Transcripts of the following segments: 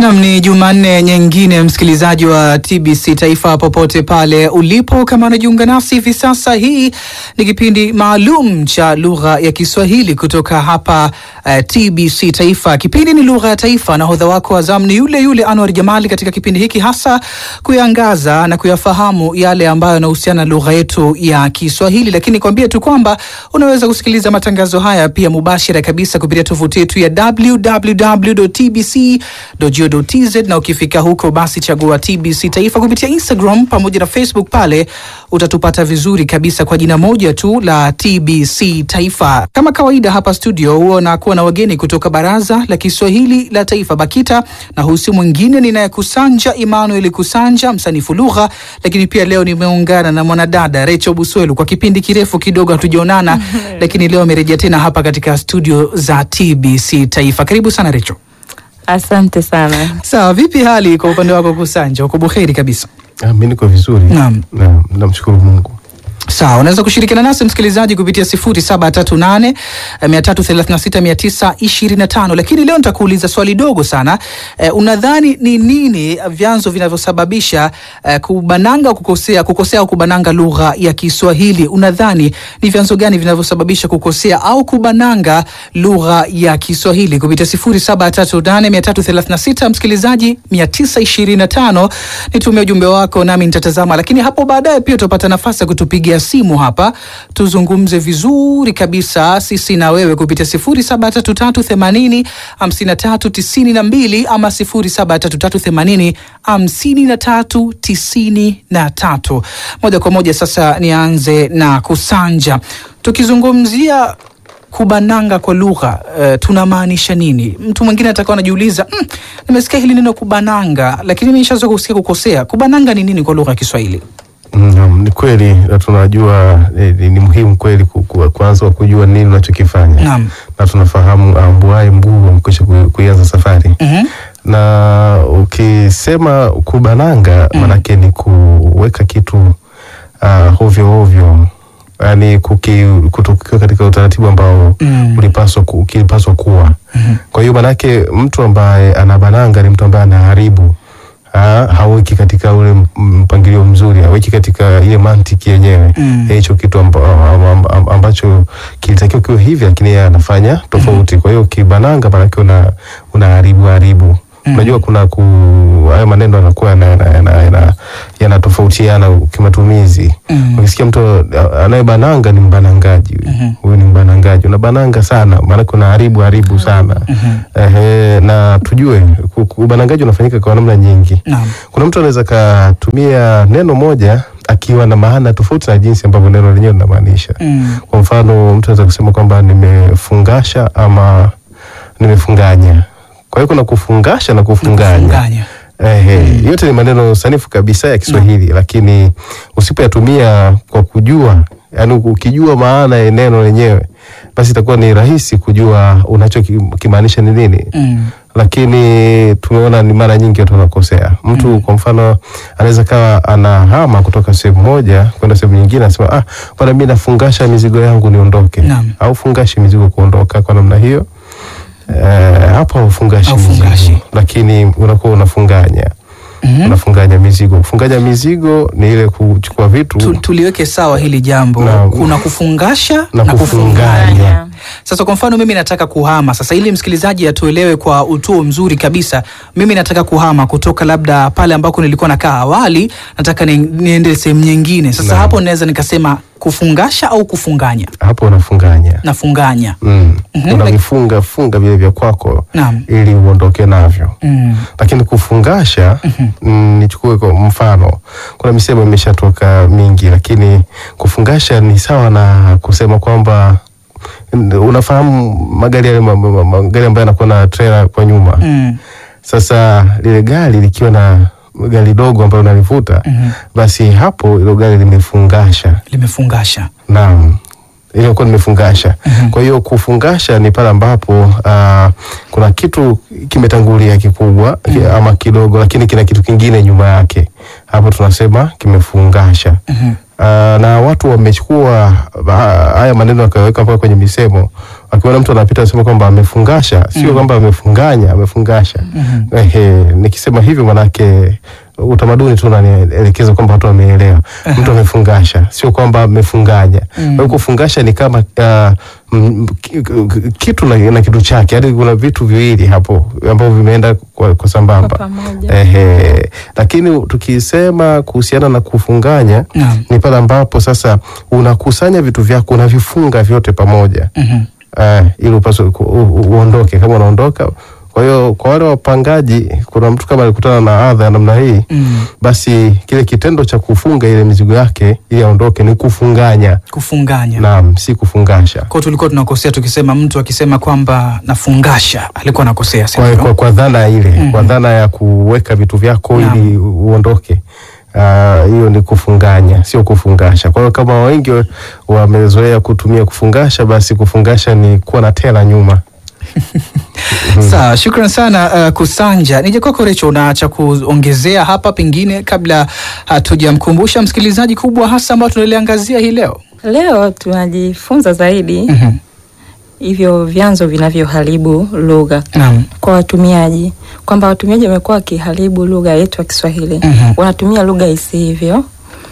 Nam, ni Jumanne nyingine, msikilizaji wa TBC Taifa popote pale ulipo, kama unajiunga nasi hivi sasa, hii ni kipindi maalum cha lugha ya Kiswahili kutoka hapa uh, TBC Taifa. Kipindi ni lugha ya taifa, na hodha wako wa zamu ni yule yule Anwar Jamali, katika kipindi hiki hasa kuyangaza na kuyafahamu yale ambayo yanahusiana na lugha yetu ya Kiswahili, lakini kwambie tu kwamba unaweza kusikiliza matangazo haya pia mubashara kabisa kupitia tovuti yetu ya www.tbc.go tz na ukifika huko basi chagua TBC Taifa kupitia Instagram pamoja na Facebook. Pale utatupata vizuri kabisa kwa jina moja tu la TBC Taifa. Kama kawaida, hapa studio huwa nakuwa na wageni kutoka Baraza la Kiswahili la Taifa BAKITA, na husi mwingine ninayekusanja Emmanuel Kusanja, msanifu lugha, lakini pia leo nimeungana na mwanadada Recho Buswelu. Kwa kipindi kirefu kidogo hatujaonana lakini leo amerejea tena hapa katika studio za TBC Taifa. Karibu sana Recho. Asante sana. Sawa, vipi hali kwa upande wako Kusanja? Uko buheri kabisa? Ah, mi niko vizuri. Naam. Naam, namshukuru Mungu. Sawa, unaweza kushirikiana nasi msikilizaji kupitia 0738 336 925, lakini leo nitakuuliza swali dogo sana. Eh, unadhani ni nini vyanzo vinavyosababisha eh, kubananga kukosea kukosea au kubananga lugha ya Kiswahili? Unadhani ni vyanzo gani vinavyosababisha kukosea au kubananga lugha ya Kiswahili? Kupitia 0738 336 msikilizaji 925, nitumie ujumbe wako nami nitatazama, lakini hapo baadaye pia utapata nafasi ya kutupigia simu hapa tuzungumze vizuri kabisa sisi na wewe kupitia 073380 5392 ama 073380 5393. Moja kwa moja sasa nianze na Kusanja, tukizungumzia kubananga kwa lugha uh, tunamaanisha nini? Mtu mwingine atakawa anajiuliza mm, nimesikia hili neno kubananga, lakini mimi nishazoea kusikia kukosea. Kubananga ni nini kwa lugha ya Kiswahili? Naam, ni kweli na tunajua eh, ni muhimu kweli ku- ku- kwanza kujua nini unachokifanya Naam. na tunafahamu ambuaye mguu amkwisha ku- kuianza safari Mhm. na ukisema kubananga manake ni kuweka kitu uh, hovyo hovyo yani kutokiwa katika utaratibu ambao Mm. ulipaswa ku, kilipaswa kuwa kwa hiyo manake mtu ambaye anabananga ni mtu ambaye anaharibu Ha, haweki katika ule m- mpangilio mzuri, haweki katika ile mantiki yenyewe Mm. ya hicho kitu amba, amba, amba, ambacho kilitakiwa kiwe hivi, lakini yeye anafanya tofauti. Kwa hiyo kibananga, maanake una unaharibu haribu. Unajua kuna ku haya maneno yanakuwa yana- yana- yana- yana- yanatofautiana kimatumizi. Mm. Ukisikia mtu a- anayebananga ni mbanangaji, huyu huyu ni mbanangaji, unabananga sana, maanake unaharibu haribu sana. Ehe, na tujue ku- ku- ubanangaji unafanyika kwa namna nyingi. Naam. Kuna mtu anaweza katumia neno moja akiwa na maana tofauti na jinsi ambavyo neno lenyewe linamaanisha. Mm. Kwa mfano, mtu anaweza kusema kwamba nimefungasha ama nimefunganya. Kwa hiyo kuna kufungasha na kufunganya. Kufunganya. Ehe, yote ni maneno sanifu kabisa ya Kiswahili, lakini usipoyatumia kwa kujua, yani ukijua maana ya neno lenyewe, basi itakuwa ni rahisi kujua unachokimaanisha ni nini Mm. lakini tumeona ni mara nyingi watu wanakosea. Mtu kwa mfano anaweza kawa anahama kutoka sehemu moja kwenda sehemu nyingine, anasema ah, bwana mimi nafungasha mizigo yangu niondoke, Naam. au fungashi mizigo kuondoka kwa namna hiyo. Eh, hapo haufungashi Haufungashi. mizigo, lakini unakuwa unafunganya unafunganya mizigo. Kufunganya mizigo ni ile kuchukua vitu Tu, tuliweke sawa hili jambo. Naam. Kuna kufungasha na na kufunganya. kufunganya. Sasa kwa mfano mimi nataka kuhama sasa, ili msikilizaji atuelewe kwa utuo mzuri kabisa, mimi nataka kuhama kutoka labda pale ambako nilikuwa nakaa awali, nataka ni, niende sehemu nyingine. Sasa Naam. hapo naweza nikasema kufungasha au kufunganya. Hapo unafunganya Nafunganya. mm. Mhm, unavifunga funga vile vya kwako Naam. ili uondoke navyo Mm. lakini kufungasha mm, nichukue kwa mfano, kuna misemo imeshatoka mingi, lakini kufungasha ni sawa na kusema kwamba n- unafahamu magari yale ma- ma- magari ambayo yanakuwa na trailer kwa nyuma Mm. sasa lile gari likiwa na gari dogo ambalo unalivuta basi hapo ilo gari limefungasha Limefungasha. Naam, iliyokuwa nimefungasha. Kwa hiyo kufungasha ni pale ambapo ah, kuna kitu kimetangulia kikubwa ki- ama kidogo, lakini kina kitu kingine nyuma yake, hapo tunasema kimefungasha. na watu wamechukua ah, haya maneno wakaweka mpaka kwenye misemo. Wakiona mtu anapita anasema kwamba amefungasha, sio kwamba amefunganya, amefungasha. Ehe, nikisema hivyo manake utamaduni tu unanielekeza kwamba watu wameelewa. Mtu amefungasha, sio kwamba amefunganya. Kwa hiyo kufungasha ni kama ah, mm, ki- ki- kitu na, na kitu chake, yaani kuna vitu viwili hapo ambavyo vimeenda kwa, kwa sambamba Kwa pamoja. Ehe, lakini tukisema kuhusiana na kufunganya Naam. ni pale ambapo sasa unakusanya vitu vyako unavifunga vyote pamoja Mhm. eh, ili upaswe ku- u- u- uondoke kama unaondoka. Kwa hiyo kwa wale wapangaji, kuna mtu kama alikutana na adha ya namna hii Mm. basi kile kitendo cha kufunga ile mizigo yake ili aondoke ni kufunganya, Kufunganya. naam, si kufungasha. Kwa tulikuwa tunakosea tukisema mtu akisema kwamba nafungasha alikuwa anakosea si kwa, ndio? kwa, kwa dhana ile kwa dhana ya kuweka vitu vyako Naam. ili u- uondoke Ah, hiyo ni kufunganya sio kufungasha kwa hiyo kama wengi wa- wamezoea kutumia kufungasha basi kufungasha ni kuwa na tela nyuma Sawa, shukran sana uh, Kusanja. Nije kwako Recho, una cha kuongezea hapa pengine kabla hatujamkumbusha msikilizaji kubwa hasa ambao tunaliangazia hii leo? Leo tunajifunza zaidi Mhm. hivyo vyanzo vinavyoharibu lugha Naam. kwa watumiaji, kwamba watumiaji wamekuwa wakiharibu lugha yetu ya Kiswahili Mhm. wanatumia lugha isivyo.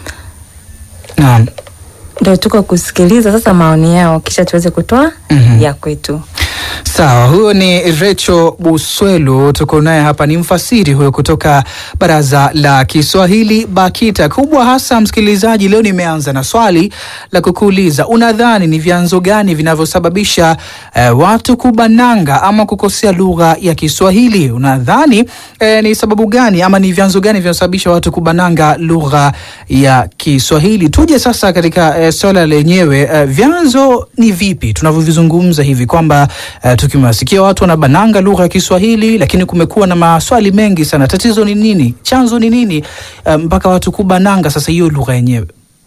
Naam. Ndio tuko kusikiliza sasa maoni yao, kisha tuweze kutoa Mhm. ya kwetu. Sawa, huyo ni Recho Buswelu, tuko naye hapa, ni mfasiri huyo kutoka Baraza la Kiswahili BAKITA. Kubwa hasa msikilizaji, leo nimeanza na swali la kukuuliza, unadhani ni vyanzo gani vinavyosababisha eh, watu kubananga ama kukosea lugha ya Kiswahili? Unadhani eh, ni sababu gani ama ni vyanzo gani vinavyosababisha watu kubananga lugha ya Kiswahili? Tuje sasa katika eh, swala lenyewe eh, vyanzo ni vipi tunavyovizungumza hivi kwamba eh, tukimewasikia watu wanabananga lugha ya Kiswahili, lakini kumekuwa na maswali mengi sana. Tatizo ni nini? Chanzo ni nini eh, mpaka watu kubananga sasa hiyo lugha yenyewe?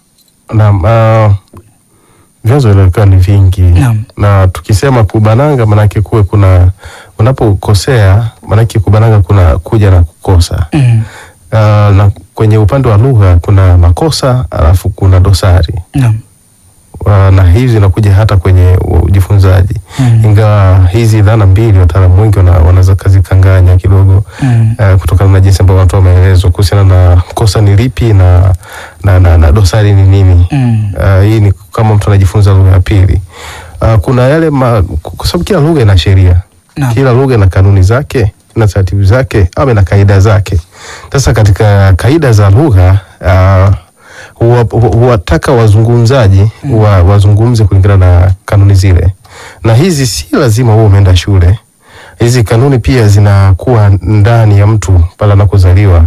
naam ah, vyanzo vilivyokuwa ni vingi Naam. na tukisema kubananga manake kuwe kuna unapokosea manake kubananga kuna kuja na kukosa Mm. Uh, na kwenye upande wa lugha kuna makosa alafu kuna dosari Naam. uh, na hizi zinakuja hata kwenye ujifunzaji Mm. ingawa hizi dhana mbili wataalamu wengi wana- wanaweza kazikanganya kidogo Mm. uh, kutokana na jinsi ambavyo wanatoa maelezo kuhusiana na kosa ni lipi na, na, na, na dosari ni nini Mm. uh, hii ni kama mtu anajifunza lugha ya pili uh, kuna yale ma, kwa sababu kila lugha ina sheria Naam. kila lugha ina kanuni zake na taratibu zake au na kaida zake. Sasa katika kaida za lugha uh, huwa- huwa- huwataka wazungumzaji wa, wazungumze kulingana na kanuni zile, na hizi si lazima huwa umeenda shule. Hizi kanuni pia zinakuwa ndani ya mtu pale anakozaliwa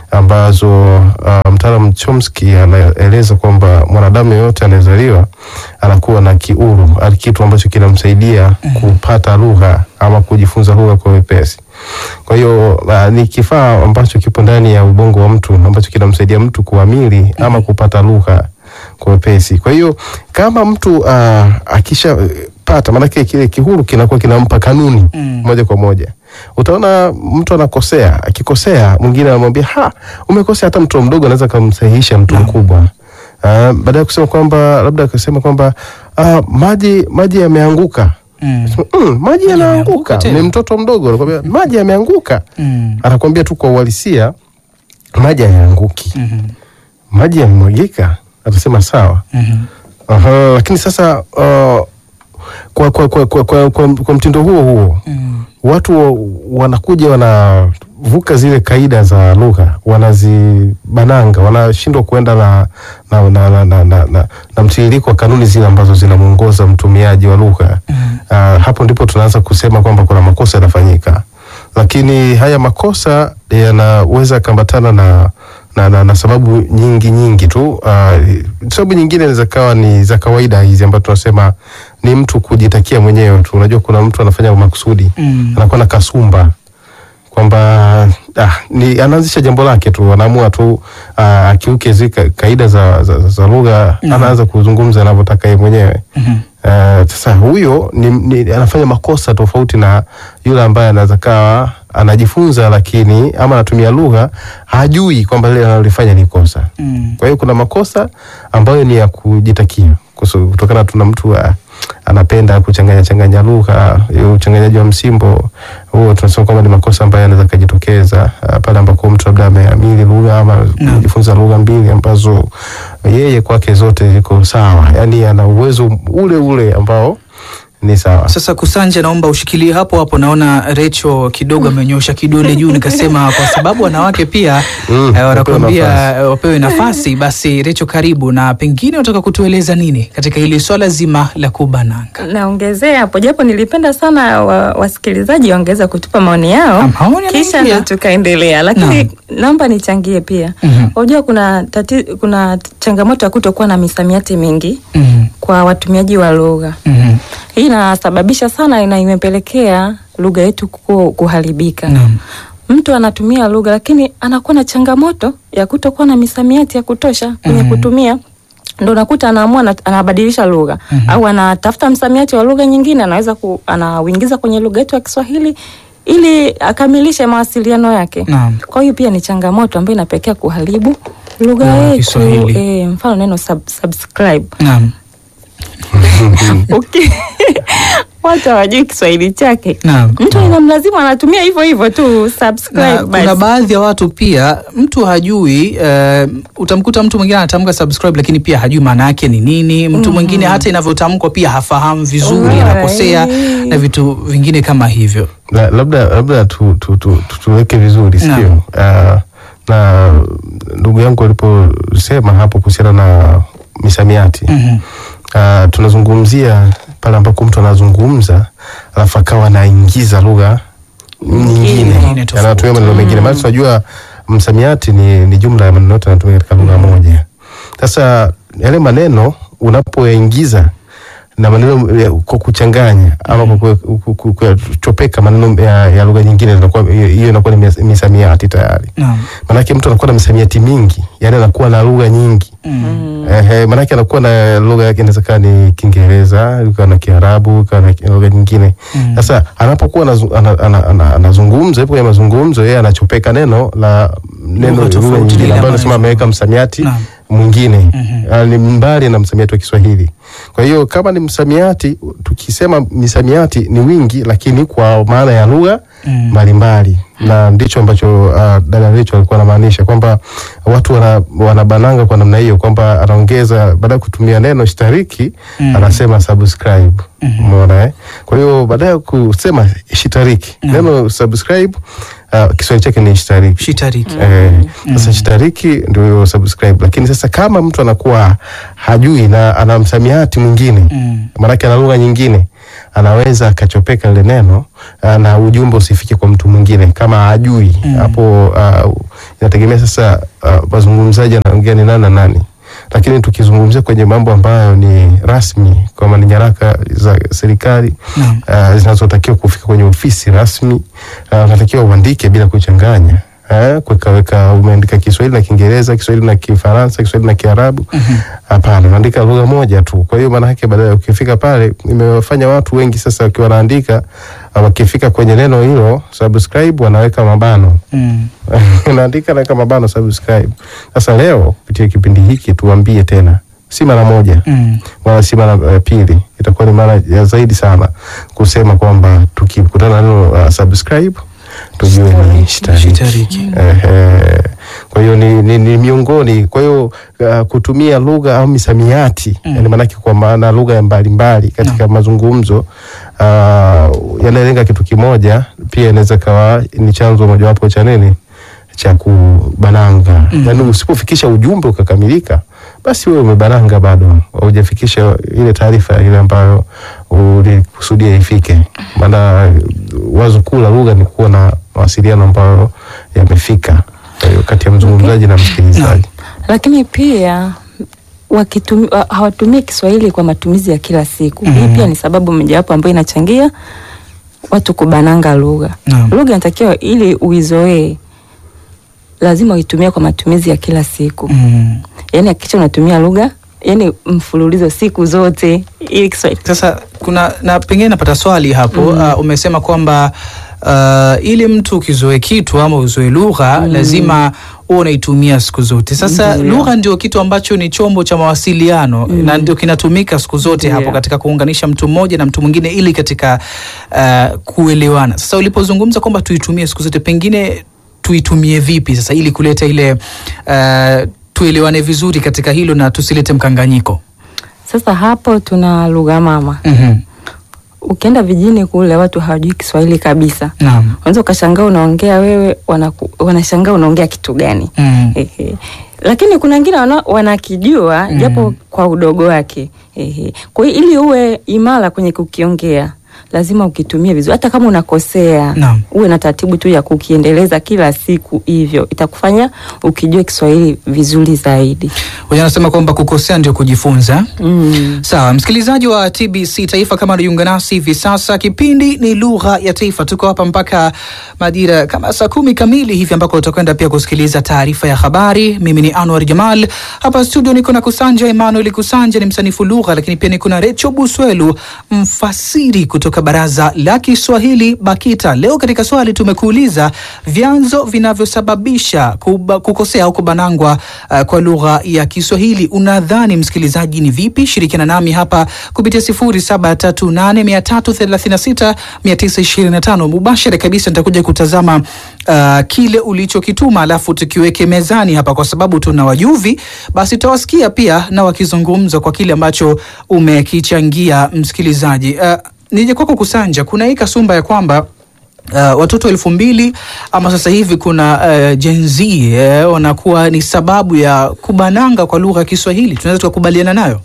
ambazo uh, mtaalamu Chomsky anaeleza kwamba mwanadamu yeyote anayezaliwa anakuwa na kiuru, ali- kitu ambacho kinamsaidia kupata lugha ama kujifunza lugha kwa wepesi. Kwa hiyo uh, ni kifaa ambacho kipo ndani ya ubongo wa mtu ambacho kinamsaidia mtu kuamili ama kupata lugha kwa wepesi. Kwa hiyo kama mtu uh, akisha pata maanake kile kihuru kinakuwa kinampa kanuni Mm. moja kwa moja. Utaona mtu anakosea, akikosea mwingine anamwambia ha, umekosea. Hata mtoto mdogo anaweza kumsahihisha mtu mkubwa. Uh, baada ya kusema kwamba labda akasema kwamba uh, maji maji yameanguka Mm. mm, maji yameanguka yanaanguka. tena? Ni mtoto mdogo anakwambia maji yameanguka, Mm. anakwambia tu kwa uhalisia maji hayaanguki, Mhm. maji yamemwagika, atasema sawa. Mhm. Aha, lakini sasa uh, kwa, kwa, kwa, kwa, kwa, kwa, kwa mtindo huo huo Mm. watu wa- wanakuja wanavuka zile kaida za lugha, wanazibananga, wanashindwa kuenda na, na, na, na, na, na, na, na mtiririko wa kanuni zile ambazo zinamwongoza mtumiaji wa lugha. Mm. Uh, hapo ndipo tunaanza kusema kwamba kuna makosa yanafanyika, lakini haya makosa yanaweza kambatana na na, na, na sababu nyingi nyingi tu. Uh, sababu nyingine inaweza kawa ni za kawaida hizi ambazo tunasema ni mtu kujitakia mwenyewe tu. Unajua kuna mtu anafanya makusudi Mm. anakuwa na kasumba kwamba ah, ni anaanzisha jambo lake tu, anaamua tu ah, akiuke zile ka- kaida za, za, za lugha Mhm. anaanza kuzungumza anavyotaka yeye mwenyewe. Mhm. Eh, Sasa huyo ni, ni, anafanya makosa tofauti na yule ambaye anaweza kawa anajifunza lakini ama anatumia lugha hajui kwamba lile analolifanya ni kosa. Mm. Kwa hiyo kuna makosa ambayo ni ya kujitakia kuso- kutokana tuna mtu ah, anapenda kuchanganya changanya lugha, hiyo uchanganyaji wa msimbo huo tunasema kwamba ni makosa ambayo yanaweza kujitokeza ah, pale ambako mtu labda ameamili lugha ama Naam. kujifunza lugha mbili ambazo yeye kwake zote ziko sawa, yaani ana uwezo ule ule ambao ni sawa. Sasa Kusanja, naomba ushikilie hapo hapo. Naona Recho kidogo amenyosha kidole juu, nikasema kwa sababu wanawake pia Mm, eh, wanakuambia wapewe eh, wapewe nafasi. Basi Recho, karibu na pengine unataka kutueleza nini katika hili swala zima la kubananga? Naongezea hapo japo nilipenda sana wa, wasikilizaji waongeza kutupa maoni yao Ah, maoni kisha yanaingia. ndo tukaendelea, lakini Naam. naomba nichangie pia. Mhm. Unajua kuna tati, kuna changamoto ya kutokuwa na misamiati mingi Mhm. kwa watumiaji wa lugha. Mhm. Hii inasababisha sana na imepelekea lugha yetu ku- kuharibika. Naam. Mtu anatumia lugha lakini anakuwa na changamoto ya kutokuwa na misamiati ya kutosha kwenye Mhm. kutumia ndo unakuta anaamua ana- anabadilisha lugha Mhm. au anatafuta msamiati wa lugha nyingine anaweza ku, anauingiza kwenye lugha yetu ya Kiswahili ili akamilishe mawasiliano yake. Naam. Kwa hiyo pia ni changamoto ambayo inapelekea kuharibu lugha Lugha ya yetu. Kiswahili. E, mfano neno sub, subscribe Naam. okay. watu hawajui Kiswahili chake Naam. mtu inamlazimu anatumia hivyo hivyo tu subscribe Na kuna basi. baadhi ya watu pia mtu hajui eh, utamkuta mtu mwingine anatamka subscribe lakini pia hajui maana yake ni nini. Mtu mwingine hata inavyotamkwa pia hafahamu vizuri, Alright. anakosea na vitu vingine kama hivyo. La- labda labda tu, tu, tu, tu, tuweke vizuri Naam. sio? Uh, na ndugu yangu aliposema hapo kuhusiana na misamiati Mhm. uh, tunazungumzia pale ambako mtu anazungumza alafu akawa anaingiza lugha nyingine Nyingine tofauti. anatumia maneno mengine maana tunajua msamiati ni, ni jumla ya maneno yote yanatumika katika lugha moja sasa yale maneno unapoyaingiza na maneno ya- kwa kuchanganya ama kwa ku- ku- ku- kuchopeka maneno ya, ya lugha nyingine inakuwa- hiyo hiyo inakuwa ni mis- misamiati tayari Naam. manake mtu anakuwa na misamiati mingi yani anakuwa na lugha nyingi Mm. Ehe, maanake anakuwa na lugha yake inaweza kaa ni Kiingereza, ikawa na Kiarabu, ikawa na ki- lugha nyingine. Mm. Sasa anapokuwa anazu- ana- ana- ana- anazungumza, yupo kwenye mazungumzo, yeye anachopeka neno la neno Lugha tofauti lugha ile nyingine ambayo ambayo anasema ameweka msamiati Naam. mwingine Mhm. Ah, ni mbali na msamiati wa Kiswahili. Kwa hiyo kama ni msamiati, tukisema misamiati ni wingi, lakini kwa maana ya lugha Mm. mbalimbali na ndicho ambacho uh, dada Rachel alikuwa anamaanisha kwamba watu wana, wanabananga kwa namna hiyo kwamba anaongeza baada ya kutumia neno shitariki Mm. anasema subscribe Mhm. umeona eh? kwa hiyo baada ya kusema shitariki Mm. neno subscribe uh, Kiswahili chake ni shitariki Shitariki. Eh, sasa shitariki ndio hiyo subscribe, lakini sasa kama mtu anakuwa hajui na ana msamiati mwingine Mm. maanake ana lugha nyingine anaweza akachopeka lile neno ah, na ujumbe usifike kwa mtu mwingine kama hajui Mm. hapo. Uh, inategemea sasa uh, wazungumzaji anaongea ni nani na nani, lakini tukizungumzia kwenye mambo ambayo ni rasmi, kama ni nyaraka za serikali Naam. uh, zinazotakiwa kufika kwenye ofisi rasmi uh, unatakiwa uandike bila kuchanganya eh, kuwekaweka umeandika Kiswahili na Kiingereza, Kiswahili na Kifaransa, Kiswahili na Kiarabu. Hapana, unaandika lugha moja tu. Kwa hiyo maana yake baadaye ukifika pale, imewafanya watu wengi sasa wakiwa wanaandika uh, wakifika kwenye neno hilo subscribe, wanaweka mabano Mm. unaandika naweka mabano subscribe. Sasa leo kupitia kipindi hiki tuambie tena, si mara moja Mm. wala si mara ya pili, itakuwa ni mara ya zaidi sana kusema kwamba tukikutana na neno uh, subscribe tujue ni shitariki. Shitariki. Ehe. Kwa hiyo ni, ni, ni miongoni, kwa hiyo uh, kutumia lugha au misamiati Mm. yani maanake kwa maana lugha mbalimbali katika mazungumzo uh, yanalenga kitu kimoja, pia inaweza kawa ni chanzo mojawapo cha nini cha kubananga Mm. yaani usipofikisha ujumbe ukakamilika basi wewe umebananga bado haujafikisha ile taarifa ile ambayo ulikusudia ifike maana wazo kuu la lugha ni kuwa na mawasiliano ambayo yamefika Kwa hiyo kati ya mzungumzaji na msikilizaji lakini pia wakitumi, wa- hawatumii Kiswahili kwa matumizi ya kila siku. Mhm. Hii pia ni sababu mojawapo ambayo inachangia watu kubananga lugha. Naam. Lugha inatakiwa ili uizoee, lazima uitumie kwa matumizi ya kila siku. Mm. Yaani hakikisha unatumia lugha yani mfululizo siku zote ili Kiswahili Sasa kuna na pengine napata swali hapo uh, umesema kwamba uh, ili mtu ukizoe kitu ama uzoe lugha lazima uwe unaitumia siku zote. Sasa Ndiyo. lugha ndio kitu ambacho ni chombo cha mawasiliano na ndio kinatumika siku zote Ndiyo. hapo katika kuunganisha mtu mmoja na mtu mwingine ili katika uh, kuelewana. Sasa ulipozungumza kwamba tuitumie siku zote, pengine tuitumie vipi sasa ili kuleta ile uh, tuelewane vizuri katika hilo na tusilete mkanganyiko. sasa hapo tuna lugha mama Mhm. ukienda vijijini kule watu hawajui Kiswahili kabisa Naam. unaweza ukashangaa unaongea wewe wanaku, wanashangaa unaongea kitu gani Mm. Ehe. lakini kuna wengine wana, wanakijua Mm. japo kwa udogo wake Ehe. kwa hiyo ili uwe imara kwenye kukiongea lazima ukitumie vizuri hata kama unakosea Naam. uwe na taratibu tu ya kukiendeleza kila siku hivyo itakufanya ukijua Kiswahili vizuri zaidi Wenye anasema kwamba kukosea ndio kujifunza. mm. Sawa, msikilizaji wa TBC Taifa, kama unajiunga nasi hivi sasa, kipindi ni lugha ya taifa. Tuko hapa mpaka majira kama saa kumi kamili hivi, ambako utakwenda pia kusikiliza taarifa ya habari. Mimi ni Anwar Jamal hapa studio, niko na Kusanja Emmanuel. Kusanja ni msanifu lugha, lakini pia niko na Recho Buswelu, mfasiri kutoka Baraza la Kiswahili BAKITA. Leo katika swali tumekuuliza vyanzo vinavyosababisha kuba, kukosea au kubanangwa uh, kwa lugha ya Kiswahili. Unadhani msikilizaji ni vipi? Shirikiana nami hapa kupitia 0738336925 mubashara kabisa. Nitakuja kutazama uh, kile ulichokituma, alafu tukiweke mezani hapa, kwa sababu tuna wajuvi, basi tutawasikia pia na wakizungumza kwa kile ambacho umekichangia msikilizaji. Uh, nije kwako Kusanja, kuna hii kasumba ya kwamba Uh, watoto elfu mbili ama sasa hivi kuna uh, Gen Z eh, wanakuwa ni sababu ya kubananga kwa lugha ya Kiswahili. Tunaweza tukakubaliana nayo?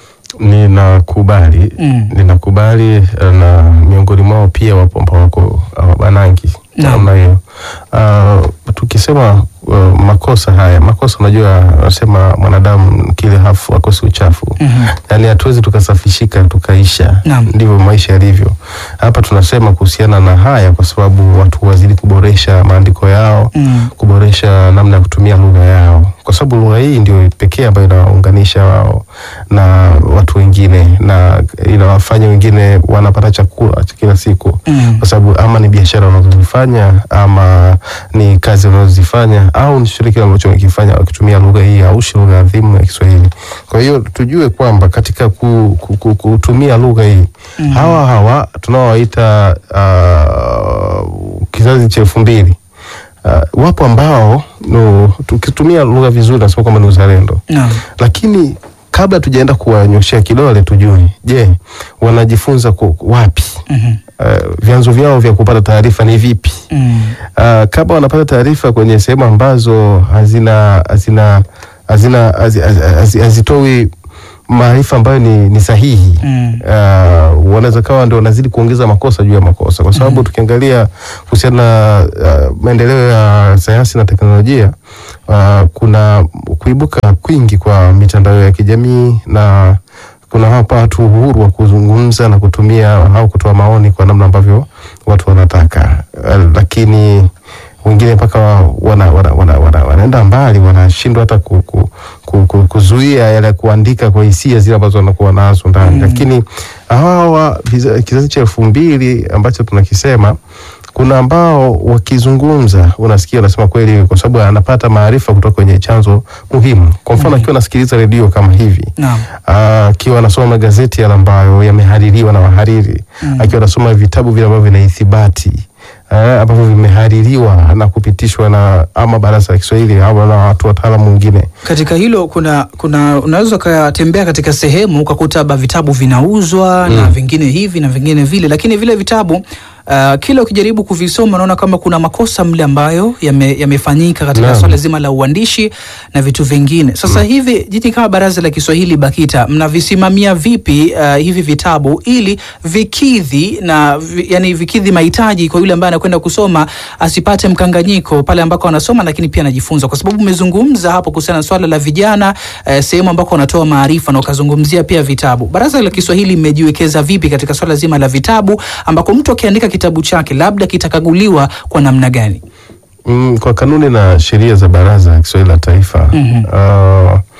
Ninakubali, Mm. ninakubali eh, na miongoni mwao pia wapo ambao wako hawabanangi Naam. namna hiyo. Uh, tukisema uh, makosa haya, makosa unajua, anasema mwanadamu kile hafu akosi uchafu Mhm. yaani hatuwezi tukasafishika tukaisha. Naam. Ndivyo maisha yalivyo. Hapa tunasema kuhusiana na haya kwa sababu watu wazidi kuboresha maandiko yao Mm. kuboresha namna ya kutumia lugha yao, kwa sababu lugha hii ndio pekee ambayo inawaunganisha wao na watu wengine na inawafanya wengine wanapata chakula cha kila siku Mm. kwa sababu ama ni biashara wanazozifanya ama ni kazi wanazozifanya au ni chochote kile ambacho wakifanya wakitumia lugha hii au shi lugha adhimu ya Kiswahili. Kwa hiyo tujue kwamba katika ku, ku, ku, kutumia lugha hii Mm. hawa hawa tunaowaita uh, kizazi cha elfu mbili uh, wapo ambao no, tukitumia lugha vizuri nasema kwamba ni uzalendo Naam. lakini kabla tujaenda kuwanyoshea kidole tujue, je, wanajifunza ku, wapi? Mhm. Uh, vyanzo vyao vya kupata taarifa ni vipi? Mm. Uh, kama wanapata taarifa kwenye sehemu ambazo hazina hazina hazina hazi- hazi- hazi- hazitoi maarifa ambayo ni, ni sahihi Mm. uh, wanaweza kawa ndio wanazidi kuongeza makosa juu ya makosa, kwa sababu tukiangalia kuhusiana na uh, maendeleo ya sayansi na teknolojia uh, kuna kuibuka kwingi kwa mitandao ya kijamii na kuna hapa watu uhuru wa kuzungumza na kutumia au kutoa maoni kwa namna ambavyo watu wanataka uh, lakini wengine mpaka wana, wana, wana, wana, wanaenda mbali wanashindwa hata ku, ku, ku, ku, kuzuia yale kuandika kwa hisia zile ambazo wanakuwa nazo ndani Mm. lakini hawa viza- kizazi cha elfu mbili ambacho tunakisema kuna ambao wakizungumza unasikia wanasema kweli kwa sababu anapata maarifa kutoka kwenye chanzo muhimu kwa mfano akiwa anasikiliza redio kama hivi Naam. Ah, akiwa anasoma magazeti yale ambayo yamehaririwa na wahariri Mm. akiwa anasoma vitabu vile ambavyo vina ithibati eh, ambavyo vimehaririwa na kupitishwa na ama baraza la Kiswahili ama na watu wataalamu wengine Katika hilo kuna kuna unaweza ukatembea katika sehemu ukakuta labda vitabu vinauzwa na vingine hivi na vingine vile, lakini vile vitabu uh, kila ukijaribu kuvisoma unaona kama kuna makosa mle ambayo yame- yamefanyika katika Naam. swala zima la uandishi na vitu vingine. Sasa hivi jiji kama Baraza la Kiswahili BAKITA mnavisimamia vipi uh, hivi vitabu ili vikidhi na vi, yani vikidhi mahitaji kwa yule ambaye anakwenda kusoma asipate mkanganyiko pale ambako anasoma, lakini pia anajifunza, kwa sababu umezungumza hapo kuhusiana na swala la vijana eh, sehemu ambako wanatoa maarifa na ukazungumzia pia vitabu. Baraza la Kiswahili mmejiwekeza vipi katika swala zima la vitabu ambako mtu akiandika kitabu chake labda kitakaguliwa kwa namna gani? mm, kwa kanuni na sheria za Baraza la Kiswahili la Taifa Mhm. ah,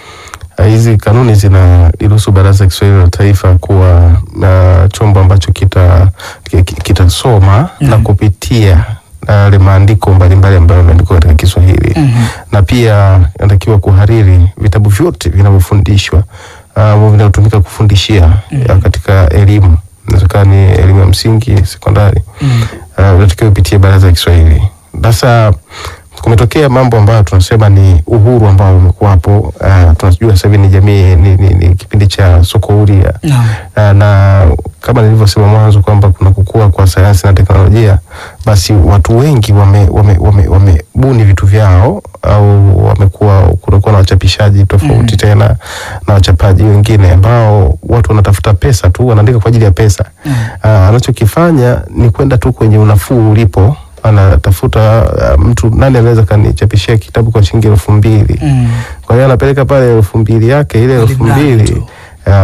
Uh, hizi kanuni zinaliruhusu Baraza la Kiswahili la Taifa kuwa na chombo ambacho kita ki- ki- kitasoma na kupitia yale maandiko mbalimbali ambayo yameandikwa katika Kiswahili Mhm. na pia inatakiwa kuhariri vitabu vyote vinavyofundishwa uh, ambavyo vinavyotumika kufundishia ya katika elimu inawezekana ni elimu ya msingi, sekondari Mm. uh, unatakiwa upitie baraza la Kiswahili. Sasa kumetokea mambo ambayo tunasema ni uhuru ambao umekuwapo. Uh, tunajua sasa hivi ni jamii ni, ni, ni kipindi cha soko huria Naam. uh, na kama nilivyosema mwanzo kwamba kuna kukua kwa sayansi na teknolojia, basi watu wengi wame, wame, wame, wamebuni vitu vyao au wamekuwa kunakuwa na wachapishaji tofauti tena na wachapaji wengine ambao watu wanatafuta pesa tu, wanaandika kwa ajili ya pesa. Uh, anachokifanya ni kwenda tu kwenye unafuu ulipo anatafuta uh, mtu nani anaweza kanichapishia kitabu kwa shilingi elfu mbili Mm. kwa hiyo anapeleka pale elfu mbili yake ile elfu Alimradi mbili tu.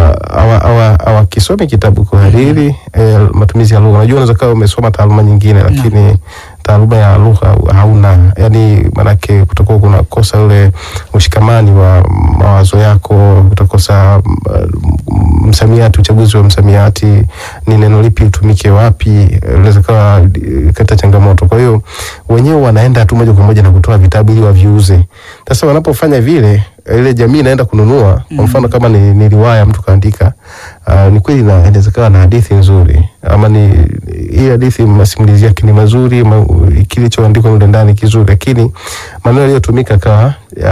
awakisome kitabu kuhariri eh, matumizi ya lugha. Unajua, unaweza kawa umesoma taaluma nyingine lakini taaluma ya lugha hauna, yani manake kutakuwa kuna kosa ule ushikamani wa mawazo yako, kutakosa mm, msamiati, uchaguzi wa msamiati, ni neno lipi utumike wapi, unaweza kawa eh, kata changamoto. Kwa hiyo wenyewe wanaenda tu moja kwa moja na kutoa vitabu ili waviuze. Sasa wanapofanya vile ile jamii inaenda kununua. Kwa mfano kama ni, ni riwaya mtu kaandika, uh, ni kweli na inaweza kawa na hadithi nzuri, ama ni hii hadithi masimulizi yake ni mazuri, ma, kilichoandikwa mle ndani kizuri, lakini maneno yaliyotumika kawa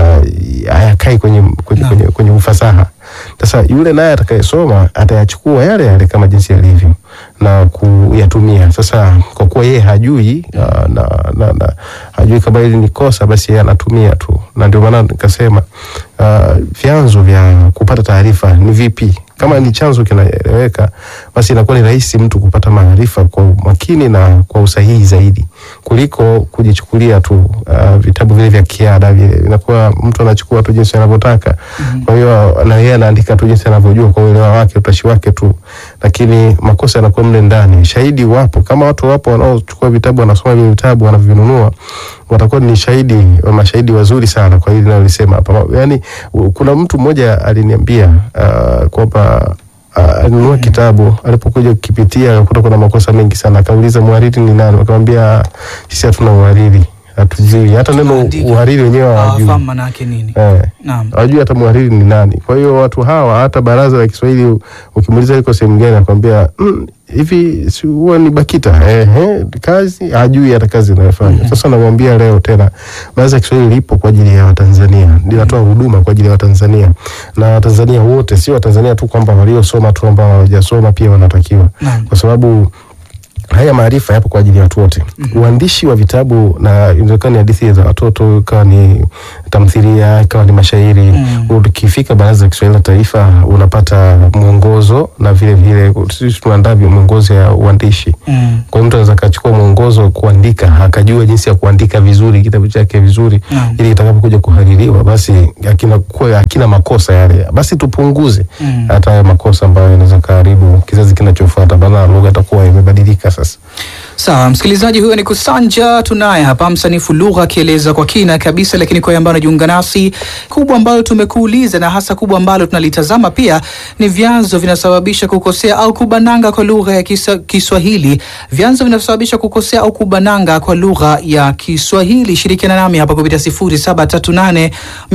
ya- hayakai kwenye, kwenye, Naam. kwenye, kwenye ufasaha. Sasa yule naye atakayesoma atayachukua yale yale kama jinsi yalivyo na kuyatumia. Sasa kwa kuwa yeye hajui uh, na, na, na hajui kama hili ni kosa, basi yeye anatumia tu, na ndio maana nikasema uh, vyanzo vya kupata taarifa ni vipi. Kama ni chanzo kinaeleweka, basi inakuwa ni rahisi mtu kupata maarifa kwa umakini na kwa usahihi zaidi kuliko kujichukulia tu uh, vitabu vile vya kiada vile, inakuwa mtu anachukua tu jinsi anavyotaka. Kwa hiyo na yeye anaandika tu jinsi anavyojua kwa uelewa wake, utashi wake tu, lakini makosa yanakuwa mle ndani. Shahidi wapo, kama watu wapo wanaochukua vitabu, wanasoma vile vitabu, wanavinunua, watakuwa ni shahidi, mashahidi wazuri sana kwa hili nalolisema hapa. Yani kuna mtu mmoja aliniambia uh, kwamba uh, alinunua kitabu alipokuja kukipitia akakuta kuna makosa mengi sana, akauliza mhariri ni nani? Akamwambia sisi hatuna uhariri, hatujui hata neno Tunaandika. uhariri wenyewe hawajui, Hawafahamu maana yake nini. eh, Naam. hawajui hata mhariri ni nani. Kwa hiyo watu hawa, hata baraza la Kiswahili ukimuuliza liko sehemu gani, akwambia "Mm, hivi si huwa ni BAKITA ehe, kazi hajui hata kazi inayofanya. Sasa namwambia leo tena, baraza la Kiswahili lipo kwa ajili ya Watanzania, linatoa huduma kwa ajili ya Watanzania na Watanzania wote, sio Watanzania tu kwamba waliosoma tu, ambao hawajasoma pia wanatakiwa, Naam. kwa sababu haya maarifa yapo kwa ajili ya watu wote. Uandishi wa vitabu na inawezekana ni hadithi za watoto, ikawa ni tamthilia, ikawa ni mashairi. Mm. Ukifika Baraza la Kiswahili la Taifa unapata mwongozo na vile vile sisi tunaandaa mwongozo ya uandishi. Mm. Kwa hiyo mtu anaweza akachukua mwongozo wa kuandika akajua jinsi ya kuandika vizuri kitabu chake vizuri, Naam. ili kitakapokuja kuhaririwa basi akina kuwa hakina makosa yale, basi tupunguze Mm. hata haya makosa ambayo yanaweza kaharibu kizazi kinachofuata, maana lugha itakuwa imebadilika sasa. Sawa, msikilizaji, huyo ni Kusanja, tunaye hapa msanifu lugha akieleza kwa kina kabisa, lakini kwa ambayo anajiunga nasi, kubwa ambalo tumekuuliza na hasa kubwa ambalo tunalitazama pia ni vyanzo vinasababisha kukosea au kubananga kwa lugha ya kisa, Kiswahili. Vyanzo vinasababisha kukosea au kubananga kwa lugha ya Kiswahili. Shirikiana nami hapa kupitia 0738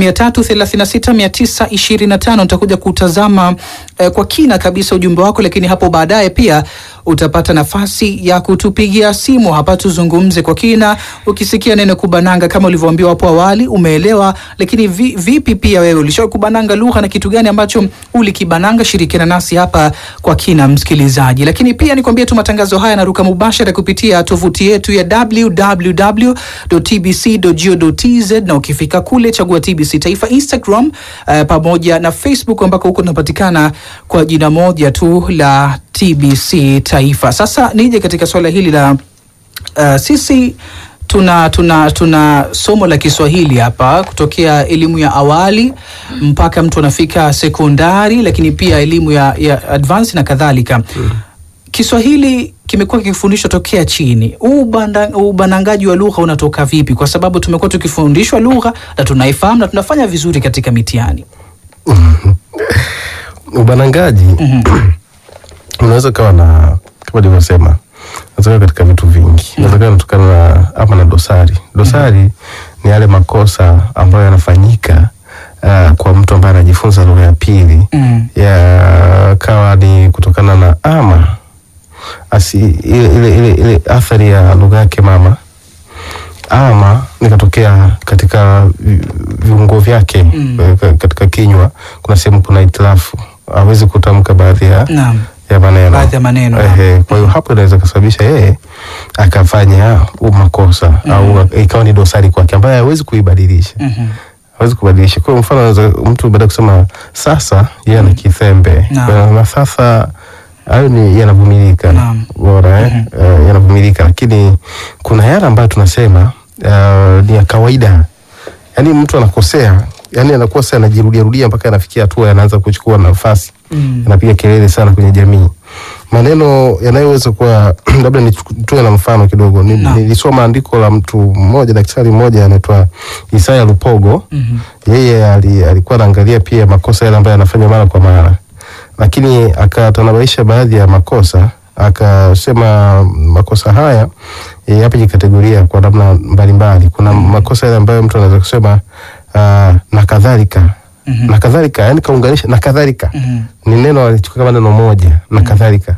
336 925. Nitakuja kutazama eh, kwa kina kabisa ujumbe wako, lakini hapo baadaye pia utapata nafasi ya kutupigia simu hapa tuzungumze kwa kina. Ukisikia neno kubananga kama ulivyoambiwa hapo awali, umeelewa, lakini vi, vipi pia wewe ulishawahi kubananga lugha na kitu gani ambacho ulikibananga? Shirikiana nasi hapa kwa kina, msikilizaji. Lakini pia nikwambie tu matangazo haya yanaruka mubashara kupitia tovuti yetu ya www.tbc.go.tz na ukifika kule chagua TBC Taifa Instagram, eh, pamoja na Facebook ambako huko tunapatikana kwa jina moja tu la TBC Taifa. Sasa nije katika swala hili la uh, sisi tuna, tuna, tuna somo la Kiswahili hapa kutokea elimu ya awali mpaka mtu anafika sekondari, lakini pia elimu ya, ya advance na kadhalika. Kiswahili kimekuwa kikifundishwa tokea chini. Huu ubanda- ubanangaji wa lugha unatoka vipi? Kwa sababu tumekuwa tukifundishwa lugha na tunaifahamu na tunafanya vizuri katika mitihani. ubanangaji unaweza ukawa na kama nilivyosema unaweza ukawa katika vitu vingi unaweza ukawa unatokana na ama na dosari dosari ni yale makosa ambayo yanafanyika uh, kwa mtu ambaye anajifunza lugha ya pili Mm. yakawa ni kutokana na ama asi ile, ile, ile, ile athari ya lugha yake mama ama nikatokea katika vi- viungo vyake Mm. eh, ka- katika kinywa kuna sehemu kuna itilafu awezi kutamka baadhi ya, Naam. ya maneno Baadhi ya maneno. Ehe, kwa hiyo hapo inaweza kusababisha yeye akafanya huu makosa au ikawa ni dosari kwake ambayo hawezi kuibadilisha Mhm. hawezi kubadilisha. Kwa mfano anaweza mtu baada ya kusema sasa, yeye ana kithembe Naam. Kwa hiyo na sasa hayo ni yanavumilika, Naam. bora eh, eh, yanavumilika, lakini kuna yale ambayo tunasema uh, ni ya kawaida, yaani mtu anakosea, yaani anakosa anajirudia rudia mpaka anafikia hatua anaanza kuchukua nafasi Mm. anapiga kelele sana kwenye jamii. Maneno yanayoweza kuwa labda nitoe na mfano kidogo. Ni- Naam. Nilisoma andiko la mtu mmoja, daktari mmoja anaitwa Isaya Lupogo. Mhm. Yeye ali, alikuwa anaangalia pia makosa yale ambayo anafanya mara kwa mara, lakini akatanabaisha baadhi ya makosa, akasema makosa haya e, yapo jikategoria kwa namna mbalimbali. Kuna makosa yale ambayo mtu anaweza kusema uh, na kadhalika Mhm. na kadhalika, yani kaunganisha na kadhalika Mhm. ni neno alichukua kama neno moja na kadhalika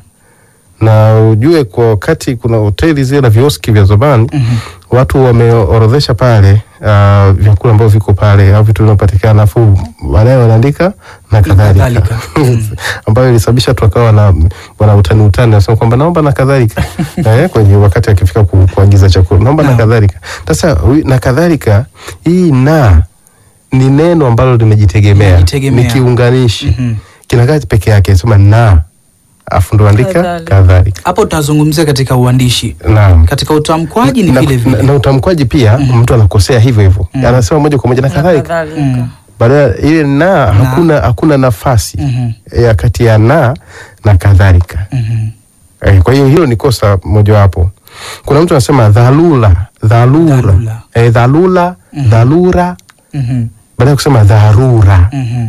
na ujue kwa wakati kuna hoteli zile na vioski vya zamani Mhm. watu wameorodhesha pale uh, vyakula ambavyo viko pale au vitu vinavyopatikana afu baadaye wanaandika na kadhalika kadhalika. ambayo ilisababisha tu akawa na wana utani utani nasema kwamba naomba na kadhalika eh, kwenye wakati akifika ku, kuagiza chakula naomba na Naam. kadhalika sasa huyu- na kadhalika hii na ni neno ambalo limejitegemea Limejitegemea. ni kiunganishi Mhm. kinakaa peke yake sema na afu ndo andika Kadhalika. kadhalika Hapo tunazungumzia katika uandishi, naam katika utamkwaji ni na, vile na, vile. na utamkwaji pia mtu anakosea hivyo hivyo anasema moja kwa moja na Na kadhalika kadhalika. Mm. baada ile na, hakuna hakuna nafasi Mhm. ya kati ya na na kadhalika Mhm. eh, kwa hiyo hilo ni kosa mojawapo kuna mtu anasema dhalula dhalura Dhalula. eh, dhalula dhalura Mhm. baada ya kusema dharura Mhm.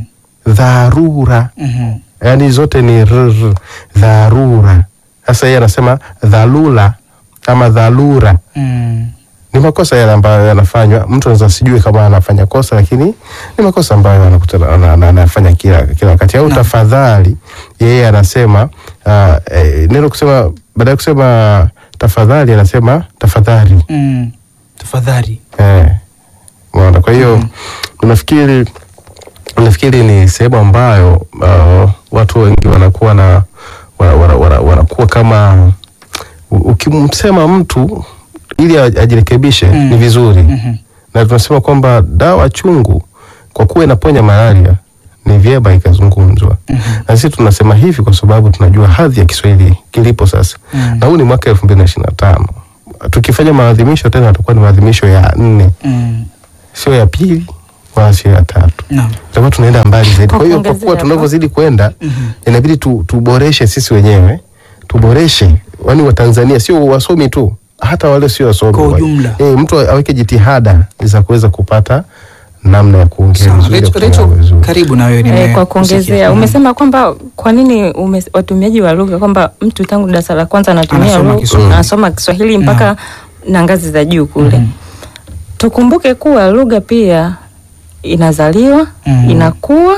dharura Mhm. yaani zote ni rr, dharura sasa yeye anasema dhalula ama dhalura Mm. ni makosa yale ambayo yanafanywa mtu anaweza sijue kama anafanya kosa lakini ni makosa ambayo anakutana ana- ana- anafanya kila kila wakati au Naam. tafadhali yeye anasema uh, eh, neno kusema baada ya kusema tafadhali anasema tafadhali Mm. Tafadhali. eh, umeona kwa hiyo unafikiri nafikiri ni sehemu ambayo uh, watu wengi wanakuwa na wana, wana, wana, wanakuwa kama u- ukimsema mtu ili aj- ajirekebishe Mm. ni vizuri Mhm. na tunasema kwamba dawa chungu kwa kuwa inaponya malaria ni vyema ikazungumzwa na sisi tunasema hivi kwa sababu tunajua hadhi ya Kiswahili kilipo sasa Mm. na huu ni mwaka elfu mbili na ishirini na tano tukifanya maadhimisho tena yatakuwa ni maadhimisho ya nne Mm. sio ya pili wala sio ya tatu Naam. tutakuwa tunaenda mbali zaidi. Kwa Kwa hiyo kwa kuongezea kuwa hapo. tunavyozidi kwenda inabidi tu, tuboreshe sisi wenyewe, tuboreshe wani wa Tanzania, sio wasomi tu, hata wale sio wasomi Kwa wa- ujumla. eh, mtu aweke jitihada za kuweza kupata namna ya kuongea Sawa. vizuri, ya Rachel- kutumia Rachel, vizuri. karibu na wewe Eh, nime- kwa kusikia. kuongezea Mhm. umesema kwamba kwa nini ume, watumiaji wa lugha kwamba mtu tangu darasa la kwanza anatumia Anasoma lugha- Kiswahili. anasoma Kiswahili mpaka na ngazi za juu kule. Mhm. Tukumbuke kuwa lugha pia inazaliwa, Mhm. inakuwa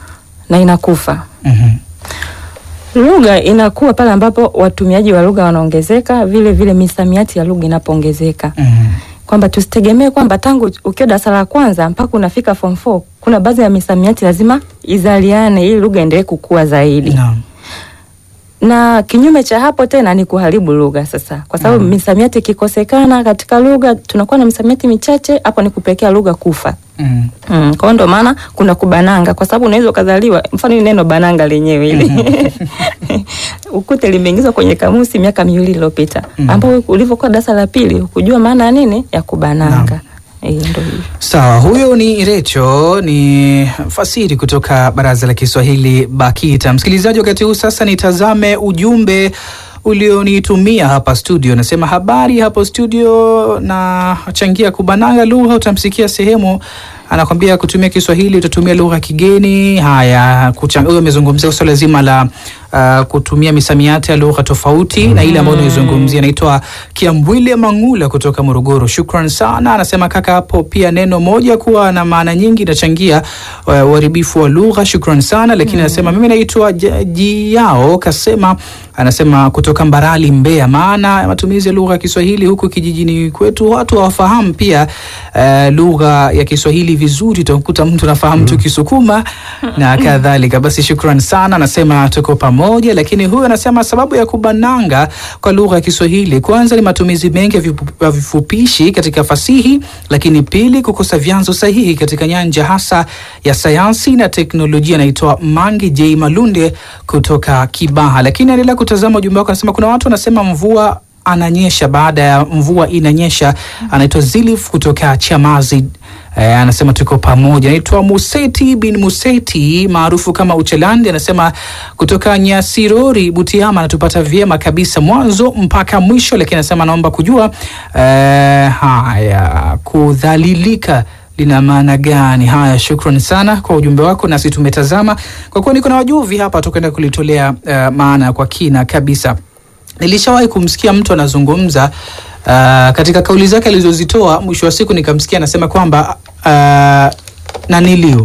na inakufa. Mhm. Lugha inakuwa pale ambapo watumiaji wa lugha wanaongezeka, vile vile misamiati ya lugha inapoongezeka. Mhm. kwamba tusitegemee kwamba tangu ukiwa darasa la kwanza mpaka unafika form 4 kuna baadhi ya misamiati lazima izaliane ili lugha endelee kukua zaidi Naam. na kinyume cha hapo tena ni kuharibu lugha sasa, kwa sababu misamiati ikikosekana katika lugha, tunakuwa na misamiati michache, hapo ni kupelekea lugha kufa. Mhm. Mm, kwa hiyo ndo maana kuna kubananga, kwa sababu unaweza ukazaliwa, mfano hili neno bananga lenyewe hili ukute limeingizwa kwenye kamusi miaka miwili iliyopita, ambao ulivyokuwa darasa la pili hukujua maana ya nini ya kubananga. Eh, ndo hivyo. Sawa, huyo ni Recho, ni fasiri kutoka Baraza la Kiswahili BAKITA. Msikilizaji, wakati huu sasa nitazame ujumbe ulionitumia hapa studio. Nasema habari hapo studio, na changia kubananga lugha. Utamsikia sehemu anakwambia kutumia Kiswahili utatumia lugha ya kigeni. Haya, kuchang- huyo amezungumzia swala zima la uh, kutumia misamiati ya lugha tofauti na ile ambayo unaizungumzia. Anaitwa Kiambwile Mangula kutoka Morogoro, shukran sana. Anasema kaka, hapo pia neno moja kuwa na maana nyingi inachangia uh, uharibifu wa lugha. Shukran sana, lakini anasema mimi naitwa J- Jiao Kasema, anasema kutoka Mbarali, Mbeya. Maana ya matumizi ya lugha ya Kiswahili huku kijijini kwetu watu hawafahamu pia uh, lugha ya Kiswahili vizuri. Utakuta mtu anafahamu tu Kisukuma na kadhalika. Basi shukran sana, anasema tuko pamoja. Lakini huyu anasema sababu ya kubananga kwa lugha ya Kiswahili, kwanza ni matumizi mengi ya vipu- ya vifupishi katika fasihi, lakini pili kukosa vyanzo sahihi katika nyanja hasa ya sayansi na teknolojia. Anaitwa Mangi J Malunde kutoka Kibaha. Lakini endelea kutazama ujumbe wako, anasema kuna watu wanasema mvua ananyesha baada ya mvua inanyesha. Anaitwa Zilif kutoka Chamazi. Eh, anasema tuko pamoja. Anaitwa Museti bin Museti maarufu kama Uchelandi, anasema kutoka Nyasirori Butiama, anatupata vyema kabisa mwanzo mpaka mwisho, lakini anasema anaomba kujua eh, haya kudhalilika lina maana gani? Haya, shukrani sana kwa ujumbe wako, nasi tumetazama kwa kuwa niko na wajuvi hapa, tukaenda kulitolea eh, maana kwa kina kabisa. Nilishawahi kumsikia mtu anazungumza uh, katika kauli zake alizozitoa, mwisho wa siku nikamsikia anasema kwamba uh, naniliu,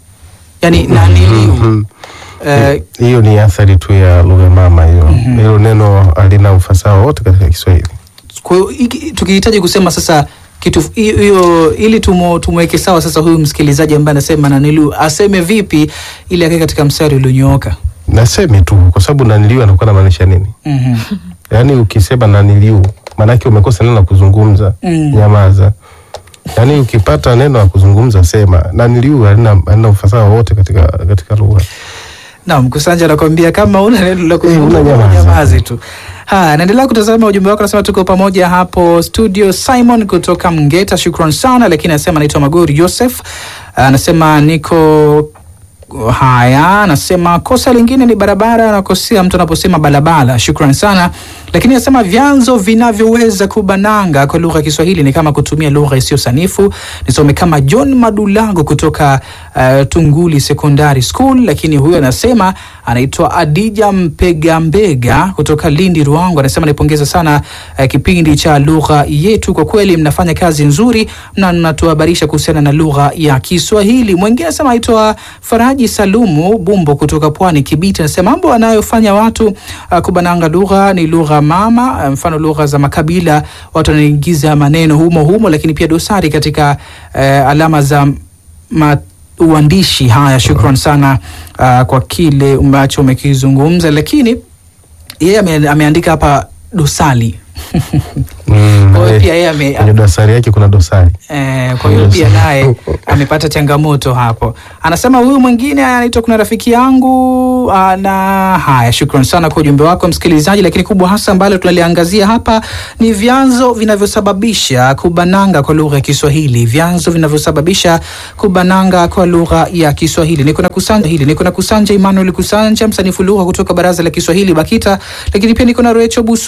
yani naniliu Mhm. uh, hiyo ni athari tu ya lugha mama hiyo. Hilo neno halina ufasaha wote katika Kiswahili. kwa hiyo hiki- tukihitaji kusema sasa kitu hiyo hiyo, ili tumo- tumweke sawa sasa huyu msikilizaji ambaye anasema naniliu aseme vipi ili akae katika mstari ulionyooka. Nasemi tu kwa sababu naniliu anakuwa anamaanisha nini? Mhm. Yaani ukisema naniliu maanake umekosa neno la kuzungumza, Mm. nyamaza. Yaani ukipata neno la kuzungumza sema. Naniliu halina halina ufasaha wote katika katika lugha. Naam, Kusanja anakwambia kama una neno la kuzungumza una nyamaza. nyamazi tu. Haya, naendelea kutazama ujumbe wako, nasema tuko pamoja hapo studio. Simon kutoka Mgeta, shukran sana, lakini anasema anaitwa Magori Joseph, anasema niko Haya, anasema kosa lingine ni barabara, anakosea mtu anaposema balabala. Shukran sana, lakini anasema vyanzo vinavyoweza kubananga kwa lugha ya Kiswahili ni kama kutumia lugha isiyo sanifu. Nisome kama John Madulago kutoka uh, Tunguli Secondary School, lakini huyo anasema anaitwa Adija Mpegambega kutoka Lindi Ruangu, anasema naipongeza sana uh, kipindi cha lugha yetu, kwa kweli mnafanya kazi nzuri na mnatuhabarisha kuhusiana na lugha ya Kiswahili. Mwingine anasema aitwa Faraji Salumu Bumbo kutoka Pwani Kibiti, anasema mambo anayofanya watu uh, kubananga lugha ni lugha mama, uh, mfano lugha za makabila, watu wanaingiza maneno humo humo, lakini pia dosari katika uh, alama za ma uandishi. Haya, shukran sana uh, kwa kile ambacho umekizungumza, lakini yeye ame, ameandika hapa dosari Mm, Kwa hiyo eh, pia yeye ame- kwenye dosari yake kuna dosari. Eh, kwa hiyo pia naye amepata changamoto hapo. Anasema huyu mwingine anaitwa kuna rafiki yangu ah, na haya, shukran sana kwa ujumbe wako msikilizaji, lakini kubwa hasa ambalo tunaliangazia hapa ni vyanzo vinavyosababisha kubananga kwa lugha ya Kiswahili, vyanzo vinavyosababisha kubananga kwa lugha ya Kiswahili. Niko na kusanja hili, niko na kusanja Emmanuel Kusanja, msanifu lugha kutoka Baraza la Kiswahili BAKITA, lakini pia niko na Recho Busu